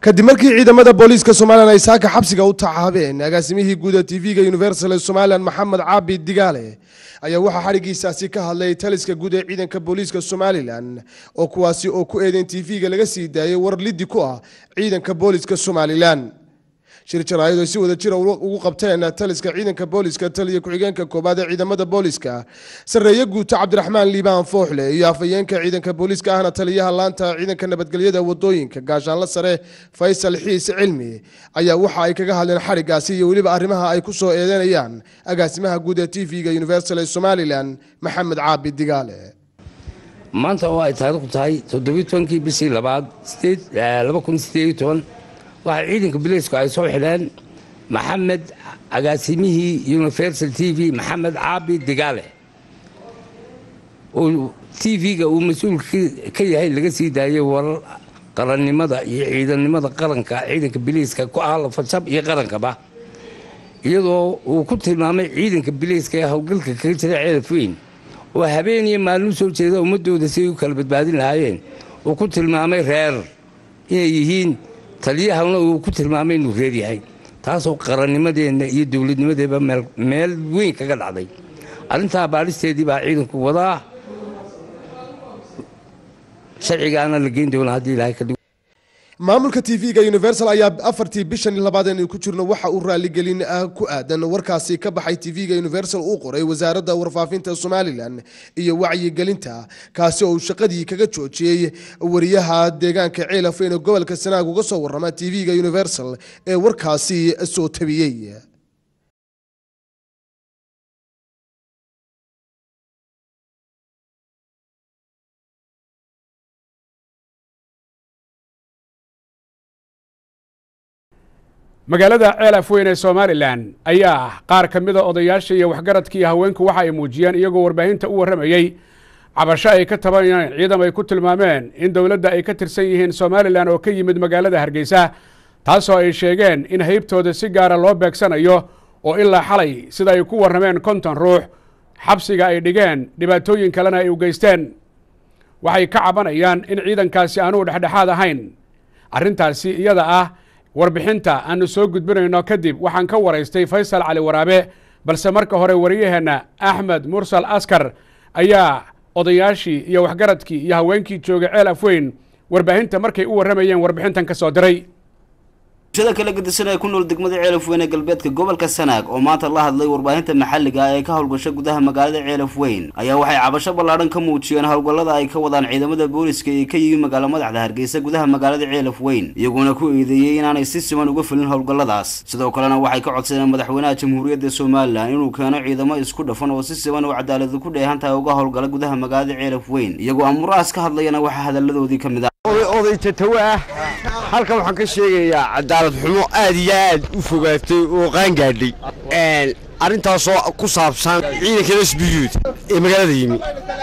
kadib markii ciidamada booliiska somalilan ay saaka xabsiga u tacaabeen agaasimihii guuda tv-ga universal ee somalilan maxamed caabi digaale ayaa waxaa xadhigiisaasi ka hadlay taliska guud ee ciidanka booliiska somalilan oo kuwaasi oo ku eedeyn tv-ga laga sii daayay war liddi ku ah ciidanka booliiska somalilan shir jaraayad ay si wada jira ugu qabteen taliska ciidanka booliiska taliya ku-xigeenka koobaad ee ciidamada booliiska sarreeye guuta cabdiraxmaan liibaan fooxle iyo afhayeenka ciidanka booliiska ahna taliyaha laanta ciidanka nabadgelyada wadooyinka gaashaanla sare faysal xiis cilmi ayaa waxa ay kaga hadleen xadhigaasi iyo weliba arrimaha ay ku soo eedeynayaan agaasimaha guud ee tv-ga universal ee somalilan maxamed caabi digaale maanta oo ay taariikhdu tahay toddobiyi tobankii bishii labaad laba kun sideed iyo toban waxaa ciidanka bileysku ay soo xidheen maxamed agaasimihii universal t v maxamed caabi digaale oo t v-ga uu mas-uul ka yahay laga sii daayay warar qarannimada iyo ciidannimada qaranka ciidanka bileyska ku ah lafajab iyo qarankaba iyadoo uu ku tilmaamay ciidanka bileyska ee howlgalka kaga jira ceelaf weyn oo habeen iyo maalin soo jeeda ummadooda si ay u kala badbaadin lahaayeen uu ku tilmaamay reer inay yihiin taliyahana uu ku tilmaamay inuu reer yahay taasoo qarannimadeenna iyo dowladnimadeeba meel weyn kaga dhacday arrintaa baadhisteedii baa ciidanku wadaa sharcigaana la geyn doona haddii ilahay ka maamulka tv-ga universal ayaa afartii bishan labaad aynu ku jirno waxa uu raaligelin ku aadan warkaasi ka baxay tv-ga universal uu qoray wasaaradda warfaafinta somalilan iyo wacyigelinta kaasi oo uu shaqadii kaga joojiyey wariyaha deegaanka ceelafeyn oo gobolka sanaag uga soo warrama tv-ga universal ee warkaasi soo tabiyey magaalada ceel afweyn ee somalilan ayaa ah qaar ka mida odayaasha iyo waxgaradka iyo haweenku waxa ay muujiyeen iyagoo warbaahinta u warramayey cabasho ay ka tabanayeen ciidam ay ku tilmaameen in dowladda ay ka tirsan yihiin somalilan oo ka yimid magaalada hargeysa taasoo ay sheegeen in haybtooda si gaara loo beegsanayo oo ilaa xalay sida ay ku warrameen konton ruux xabsiga ay dhigeen dhibaatooyin kalena ay u geysteen waxay ka cabanayaan in ciidankaasi aanuu dhexdhexaad ahayn arrintaasi iyada ah warbixinta aanu soo gudbinayno kadib waxaan ka waraystay faysal cali waraabe balse marka hore wariyaheenna axmed mursal askar ayaa odayaashii iyo waxgaradkii iyo haweenkii joogay ceel afweyn warbaahinta markay u warramayeen warbixintan ka soo diray bulshada kala gedisan ee ku nool degmada ceelafweyn ee galbeedka gobolka sanaag oo maanta la hadlay warbaahinta maxalliga ee ka howlgasha gudaha magaalada ceelafweyn ayaa waxay cabasho ballaadhan ka muujiyeen howlgallada ay ka wadaan ciidamada booliska ee ka yimi magaalo madaxda hargeysa gudaha magaalada ceelafweyn iyagoona ku eedeeyey inaanay si siman uga fulin howlgalladaas sidoo kalena waxay ka codsadeen madaxweynaha jamhuuriyadda somalilan inuu keeno ciidamo isku dhafan oo si siman oo cadaaladu ku dheehan tahay uga howlgala gudaha magaalada ceelafweyn iyagoo amurahaas ka hadlayana waxaa hadaladoodii ka mid ah oday tatawe ah halkan waxaan ka sheegayaa cadaalad xumo aad iyo aad u fogaatay oo qaangaadhay arrintaasoo ku saabsan ciidanka sbiyuud ee magaalada yimi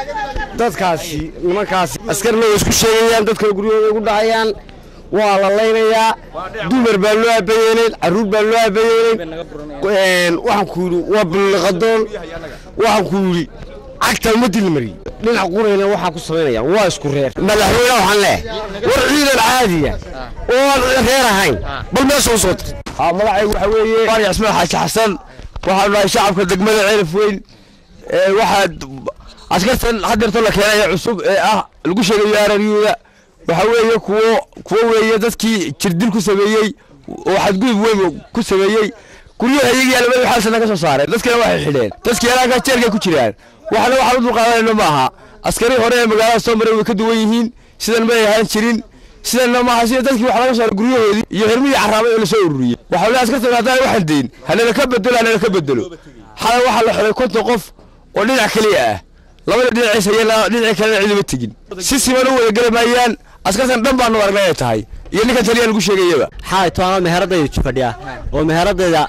dadkaasi nimankaasi askarna way isku sheegayaan dadkana guryahooda ugu dhacayaan waa la laynayaa dumar baa loo aabayeelayn carruur baa loo aabayeelayn waxaan ku yidhi waa bulliqadoon waxaan ku yidhi cagta ma dilmari dhinac qurayna waxaa ku samaynayaan waa isku reer madaxweyne waxaan leeh war ciidan caadiya oo aan reer ahayn bal meesha u soo tir magacaygu waxa weeye baari cismaan xaaji xasan waxaanu nahay shacabka degmada ceelaf weyn waxaa askartan hadeerto la keenaya cusub ee ah lagu sheegayo araryuuda waxa weeye kuwo kuwo weeye dadkii jirdil ku sameeyey oo xadgudub weyn ku sameeyey guryaha iyagii alabada xaalsana ka soo saareen dadkana waxay xidheen dadkii alaanka jeelka ku jiraan waxna waxaan u dulqaadanayno ma aha askari hore ee magaalada soo maray way ka duwan yihiin sidan may ahaan jirin sidanna maaha sida dadkii wax laga saaray guryahoodii iyo hermihii carraabay oo lasoo ururiyey waxaa le askartan haddaan waxaan deyn hanala ka bedelo hanala ka bedelo xalay waxaa la xidhay konton qof oo dhinac keliya ah labada dhinaciis hayana dhinaci kalena ciduma tegin si siman u wada geli maayaan askartan dhan baanu aragnay ay tahay iyo ninkan taliya lagu sheegayaba xalay toona meheradayda fadhiya oo meheradayda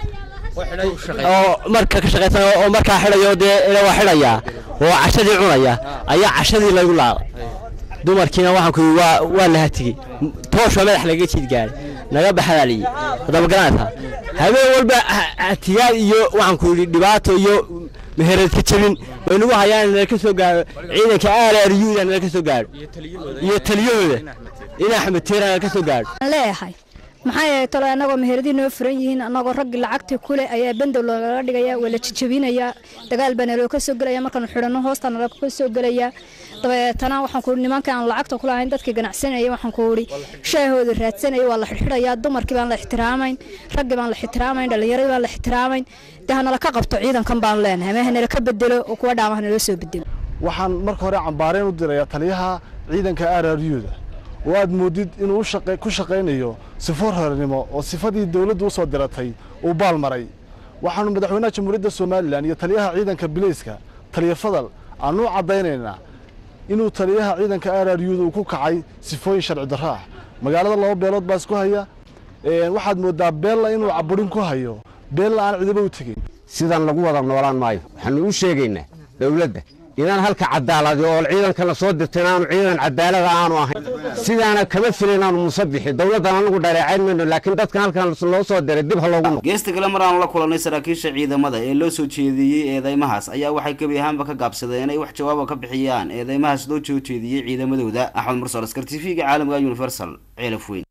oo marka ka shaqaysan oo markaa xidhayo dee waa xidhayaa oo cashadii cunaya ayaa cashadii lagu laaqay dumarkiina waxaan ku waa waa la hatigey toosha madax laga jiid gaaray naga baxadaaliyey haddaba garanaysaa habeen walba hatiyaad iyo waxaan ku yidhi dhibaato iyo meherad ka jabin way nagu hayaan nala ka soo gaaro ciidanka aalaariyuuda nala ka soo gaaro iyo taliyahooda in axmed teera nala ka soo gaaro leeyahay maxaa yeelay talo annagoo meheradii noo furan yihiin annagoo raggii lacagtii kule ayaa bandow loogaga dhigaya waa la jijabinayaa dagaal baa naloo ka soo gelaya markaanu xidhanno hoosta naloo ka soo gelaya dabeetana waxaan ku nimanka aan lacagta ku lahayn dadkii ganacsanaya waxaan ku idhi shaahooda raadsanaya waa la xidhxidhayaa dumarkii baan la ixtiraamayn raggii baan la ixtiraamayn dhallinyaradii baan la ixtiraamayn dee hanala ka qabto ciidankan baan leenahay ama hanala ka bedelo oo kuwa dhaama hanaloo soo bedelo waxaan marka hore cambaareen u dirayaa taliyaha ciidanka araryuda oo aad moodid inuu ku shaqaynayo sifo horanimo oo sifadii dowladdu u soo diratay uu baal maray waxaannu madaxweynaha jamhuuriyadda somalilan iyo taliyaha ciidanka bilayska taliya fadal aanu u caddaynaynaa inuu taliyaha ciidanka araryuda uu ku kacay sifooyin sharci darro ah magaalada laba beelood baa isku haya waxaad mooddaa beella inuu caburin ku hayo beella aan cidiba u tegin sidaan lagu wada noolaan maayo waxaanu u sheegaynaa dowladda inaan halka cadaaladi oo ciidanka la soo dirtay inaanu ciidan cadaalada aanu ahayn sidaana kama filin inaanu musabixi dowladdan anagu dhaleecayn mayno laakiin dadkan halkan loo soo diray dib ha loogu noqo geesta kale mar aanu la kulannay saraakiisha ciidamada ee loo soo jeediyey eedeymahaas ayaa waxay gebi ahaanba ka gaabsadeen inay wax jawaaba ka bixiyaan eedeymahaas loo soo jeediyey ciidamadooda axmed mursal askar t v-ga caalamka universal ceelaf weyn